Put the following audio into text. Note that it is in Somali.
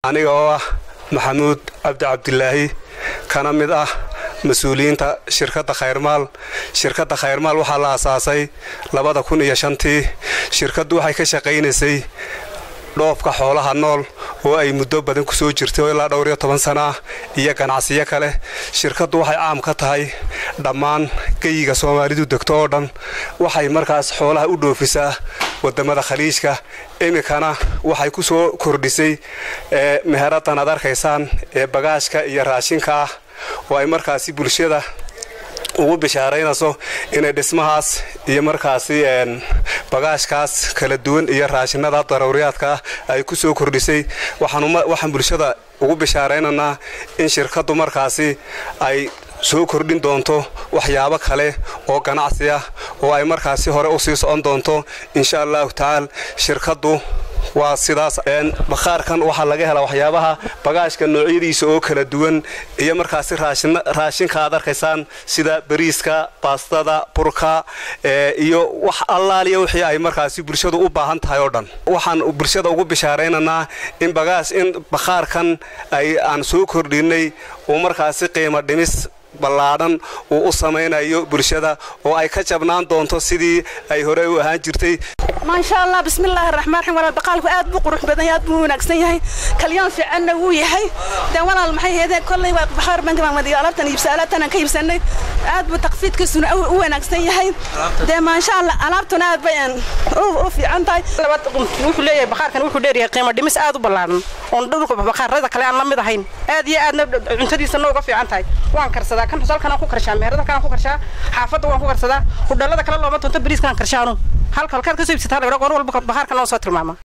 aniga oo ah maxamuud cabdi cabdilaahi kana mid ah mas-uuliyiinta shirkadda khayrmaal shirkadda khayrmaal waxaa la asaasay labada kun iyo shantii shirkaddu waxay ka shaqaynaysay dhoofka xoolaha nool oo ay muddo badan ku soo jirtay oo ilaa dhowr iyo toban sana ah iyo ganacsiyo kale shirkaddu waxay caam ka tahay dhammaan geyiga soomaalidu degto oo dhan waxay markaas xoolaha u dhoofisaa wadamada khaliijka iminkana waxay ku soo kordhisay meheradan aad arkaysaan ee bagaashka iyo raashinka ah oo ay markaasi bulshada ugu bishaaraynayso inay dhismahaas iyo markaasi bagaashkaas kala duwan iyo raashinada daruuriyaadka ah ay ku soo kordhisay waxaan bulshada ugu bishaaraynaynaa in shirkaddu markaasi ay soo kordhin doonto waxyaabo kale oo ganacsi ah oo ay markaasi hore u sii socon doonto insha allahu tacaala shirkaddu waa sidaas bakhaarkan waxaa laga helaa waxyaabaha bagaashka noocyadiisa oo kala duwan iyo markaasi raashinka aad arkaysaan sida bariiska baastada burka iyo wax allaaliya wixii ay markaasi bulshadu u baahan tahay oo dhan waxaan bulshada ugu bishaaraynaynaa in bagaash in bakhaarkan ay aan soo kordhinay uu markaasi qiimo dhimis ballaadhan uu u samaynayo bulshada oo ay ka jabnaan doonto sidii ay hore u ahaan jirtay maasha allah bismillaahi raxmaan raxiim walaal baqaalku aad buu qurux badan yahay aad buu wanaagsan yahay kalyoon fiicanna wuu yahay dee walaal maxay heedeen kolley waa bakhaar banka baan wadiyo alaabtan iibsa alaabtan ka iibsanay aad buu taqfiidkiisuna u wanaagsan yahay dee maasha allah alaabtuna aad bay u fiican tahay wuxuu leeyahay bakhaarkan wuxuu dheeryahay qiimo dhimis aad u ballaaran oon dhulka bakhaarada kale aan la mid ahayn aad iyo aadna cuntadiisa nooga fiican tahay waan karsadaa kan halkanaan ku karshaa meherada kalaan ku karshaa xaafadda waan ku karsadaa hudhallada kale looma tunto bariiskaan karshaanu halka halkaad ka soo iibsataa la yidhaa goor walba bakhaarkan loo soo tilmaama